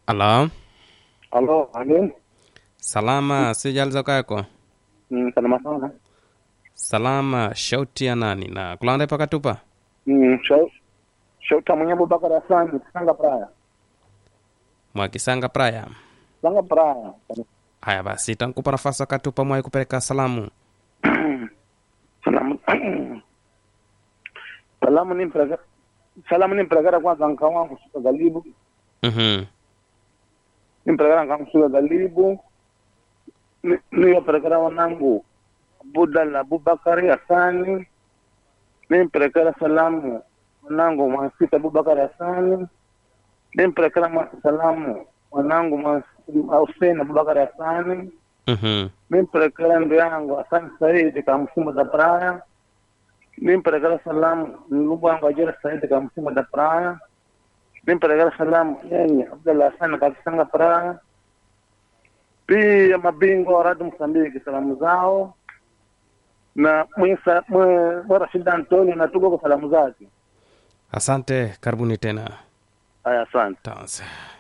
Halo, Halo, Ali. salama, sijaliza kako? Mm, salama sana. Salama, shauti ya nani na kulanda pakatupa? Mm, shau. Shauta mwenye Abubakar Hassan, Sanga Praya. Mwakisanga praya. Sanga Praya. Haya basi, tankupa nafasi akatupa mwai kupeleka salamu. Salamu. Salamu ni mpeleka. Salamu ni mpeleka kwanza nka wangu shuka galibu. Mhm. Ni mpeleka nka wangu shuka galibu. Ni ni wapeleka wanangu. Abudal Abubakar Hassan. Ni mpeleka salamu wanangu Mwasita Abubakar Hassan. Ni mpeleka salamu wanangu Mwasita Hussein Abubakar Hassan. Mhm. nimpelekela ndu yangu Hassan Saidi ka mfumo da praia nimpelekela salamu ndugu wangu Ajira Saidi ka mfumo da praia nimpelekela salamu yenye Abdallah Hassan ka Kisanga praia pia mabingwa wa Radio Msambiki salamu zao na mwisa mwe mwe Rashid Antonio na tuko kwa salamu zake Asante, karibuni tena. haya asante Tanse.